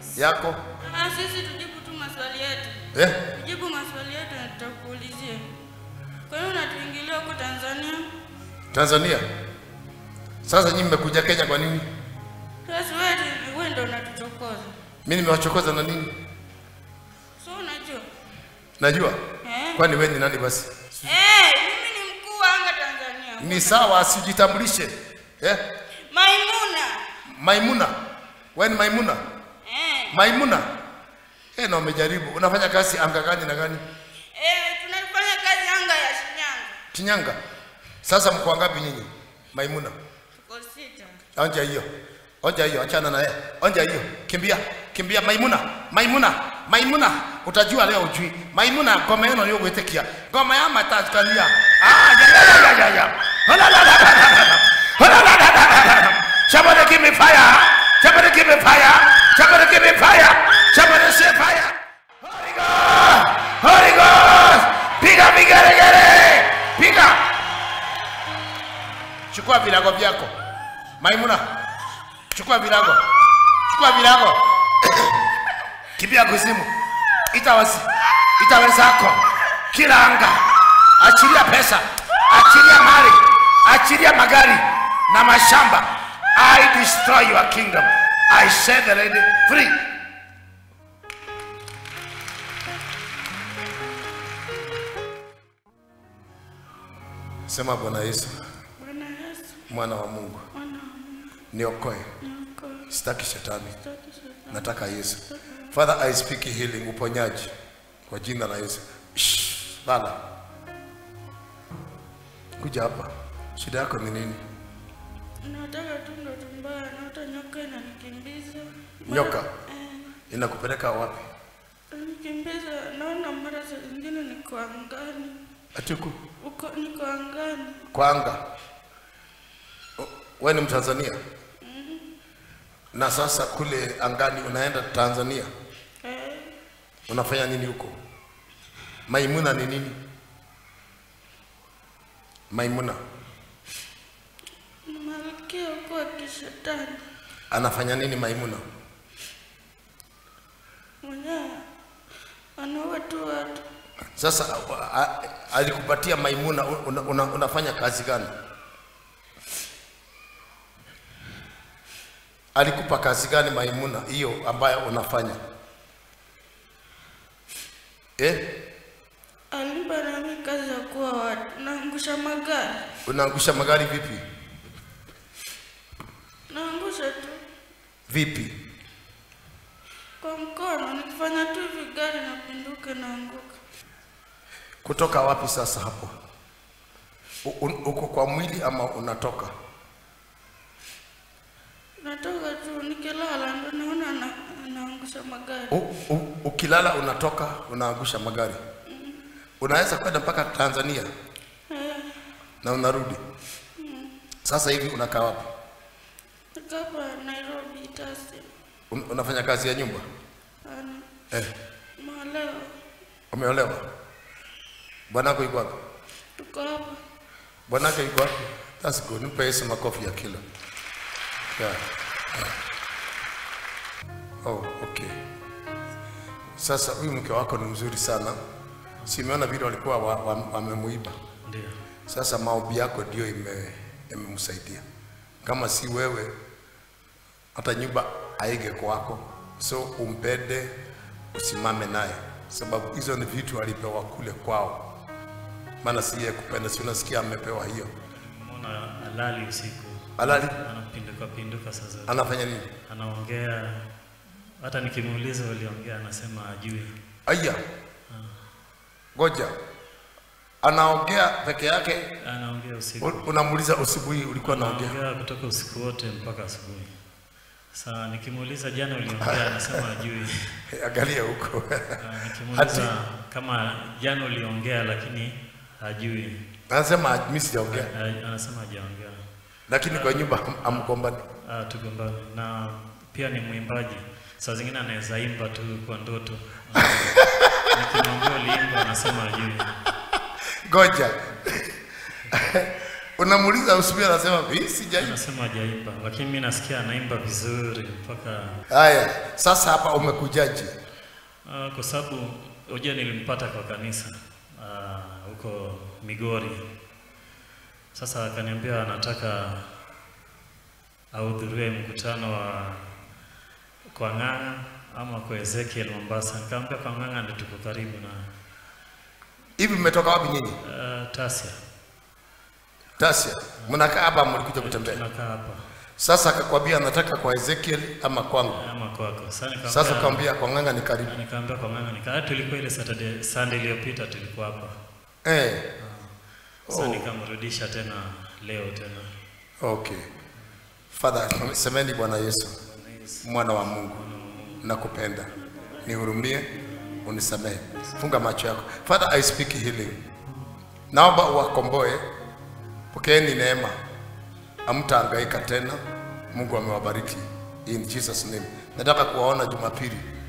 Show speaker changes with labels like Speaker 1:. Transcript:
Speaker 1: yako
Speaker 2: Ah, sisi tujibu tu maswali yetu.
Speaker 1: eh?
Speaker 2: Tujibu maswali yetu na tutakuulizia. Kwa hiyo unatuingilia huko Tanzania?
Speaker 1: Tanzania. Sasa nyinyi mmekuja Kenya kwa nini?
Speaker 2: Sasa wewe wewe ndio unatuchokoza.
Speaker 1: Mimi nimewachokoza na nini?
Speaker 2: So unajua?
Speaker 1: Najua.
Speaker 2: Eh?
Speaker 1: Kwani wewe ni nani basi?
Speaker 2: Eh, mimi ni mkuu wa anga Tanzania.
Speaker 1: Ni sawa asijitambulishe. Eh?
Speaker 2: Maimuna.
Speaker 1: Maimuna. Wewe ni Maimuna?
Speaker 2: Eh.
Speaker 1: Maimuna. Eh, na umejaribu. Unafanya kazi anga gani na gani?
Speaker 2: Eh, tunafanya kazi anga ya Shinyanga.
Speaker 1: Shinyanga. Sasa mko wangapi nyinyi? Maimuna.
Speaker 2: Tuko sita.
Speaker 1: Onja hiyo. Onja hiyo, achana na yeye. Onja hiyo. Kimbia. Kimbia Maimuna. Maimuna. Maimuna. Utajua leo ujui. Maimuna ngoma yenu niyo gwitikia. Ngoma ya matakania. Ah, ya ya ya ya ya. Hala la la la la la. Hala la la la la la. Somebody give me fire. Somebody give me fire. Somebody give me fire. Somebody say fire. Holy Ghost. Holy Ghost. Piga vigeregere. Piga. Chukua virago vyako. Maimuna, chukua virago, chukua virago, kimbia kuzimu, ita wasi, ita wenzako, kila anga, achilia pesa, achilia mali, achilia magari na mashamba. I destroy your kingdom. I set the lady free. Sema Bwana Yesu,
Speaker 2: Bwana Yesu,
Speaker 1: mwana wa Mungu,
Speaker 2: mwana wa Mungu,
Speaker 1: niokoe,
Speaker 2: niokoe.
Speaker 1: sitaki shetani,
Speaker 2: Sitaki shetani.
Speaker 1: nataka Yesu. Father, I speak healing, uponyaji kwa jina la Yesu. Shh, Lala, kuja hapa. Shida yako ni nini?
Speaker 2: Nataka tu ndoto mbaya, naota nyoka inanikimbiza.
Speaker 1: Nyoka
Speaker 2: Eh,
Speaker 1: inakupeleka wapi?
Speaker 2: nikimbiza, naona mara saa zingine niko angani.
Speaker 1: Atuku
Speaker 2: Uko niko angani.
Speaker 1: kwa anga. O- Wewe ni Mtanzania na sasa kule angani unaenda Tanzania,
Speaker 2: Eh,
Speaker 1: unafanya nini huko? Maimuna ni nini? Maimuna
Speaker 2: ni malkia huko wa kishetani.
Speaker 1: anafanya nini? Maimuna
Speaker 2: Mwenyewe anaua tu watu.
Speaker 1: Sasa a- a- alikupatia Maimuna, una, una, unafanya kazi gani? Alikupa kazi gani Maimuna hiyo ambayo unafanya eh?
Speaker 2: Alimpa nami kazi ya kuwa watu, naangusha magari,
Speaker 1: Unaangusha magari vipi
Speaker 2: naangusha tu
Speaker 1: vipi?
Speaker 2: kwa mkono, nikifanya tu hivi gari napinduka, naanguka.
Speaker 1: Kutoka wapi sasa hapo? U- u- Uko kwa mwili ama unatoka?
Speaker 2: Natoka tu nikilala, ndo naona na, naangusha magari.
Speaker 1: U, u, ukilala unatoka unaangusha magari. Unaweza kwenda mpaka Tanzania
Speaker 2: Eh,
Speaker 1: na unarudi. Sasa hivi unakaa wapi?
Speaker 2: niko hapa Nairobi tasi.
Speaker 1: Un, unafanya kazi ya nyumba
Speaker 2: Ana
Speaker 1: eh?
Speaker 2: mwaleo,
Speaker 1: Umeolewa? Bwanako yuko wapi?
Speaker 2: tuko hapa.
Speaker 1: Bwanako yuko wapi? That's good. Nipe Yesu makofi ya kilo. Yeah. Oh, okay. Sasa huyu mke wako ni mzuri sana. Simeona vile walikuwa wa- wa- wamemuiba.
Speaker 3: Ndio.
Speaker 1: Sasa maombi yako ndio ime- imemsaidia. Kama si wewe, hata nyumba aige kwako, so umpende, usimame naye, sababu hizo ni vitu alipewa kule kwao, maana si yeye kupenda. Si unasikia amepewa hiyo
Speaker 3: Mbona alali usiku?
Speaker 1: halali,
Speaker 3: Anapinduka pinduka saa zote.
Speaker 1: anafanya nini?
Speaker 3: Anaongea hata nikimuuliza waliongea anasema ajui.
Speaker 1: Aya, ngoja, anaongea peke yake.
Speaker 3: Anaongea usiku.
Speaker 1: U- Unamuuliza usibuhi ulikuwa naongea
Speaker 3: Anaongea kutoka usiku wote mpaka asubuhi. Sasa nikimuuliza jana uliongea anasema ajui.
Speaker 1: angalia huko
Speaker 3: Ah, Nikimuuliza kama jana uliongea lakini hajui.
Speaker 1: anasema mimi sijaongea,
Speaker 3: Ah, Anasema hajaongea.
Speaker 1: lakini kwa nyumba ham- hamgombani.
Speaker 3: Ah, tugombane na pia ni mwimbaji. Saa zingine anaweza imba tu kwa ndoto. Ah, Nikimwambia uliimba anasema ajui.
Speaker 1: Ngoja. unamuuliza usubiri, anasema mimi sijaimba.
Speaker 3: Anasema hajaimba, lakini mimi nasikia anaimba vizuri mpaka
Speaker 1: Haya, sasa hapa umekujaje?
Speaker 3: uh, kwa sababu unajua nilimpata kwa kanisa ah, huko Migori. Sasa akaniambia anataka ahudhurie mkutano wa kwa Ng'ang'a ama kwa Ezekiel Mombasa. Nikamwambia kwa Ng'ang'a ndio tuko karibu na
Speaker 1: Hivi mmetoka wapi nyinyi?
Speaker 3: uh, Tasia.
Speaker 1: Tasia, mnakaa hapa, mlikuja kutembea.
Speaker 3: Tunakaa hapa
Speaker 1: Sasa akakwambia anataka kwa Ezekiel ama kwangu.
Speaker 3: ama kwako. Sasa nikamwambia
Speaker 1: Sasa ukamwambia kwa ng'anga ni karibu.
Speaker 3: Nikaambia kwa ng'ang'a nika tulikuwa ile Saturday Sunday iliyopita tulikuwa hapa.
Speaker 1: Eh,
Speaker 3: Sasa
Speaker 1: Oh.
Speaker 3: nikamrudisha tena leo tena.
Speaker 1: okay. Father, semeni Bwana Yesu, mwana wa Mungu, nakupenda, nihurumie, unisamehe. Funga macho yako. Father, I speak healing. Naomba uwakomboe, pokeeni neema, hamtahangaika tena. Mungu amewabariki in Jesus name. Nataka kuwaona Jumapili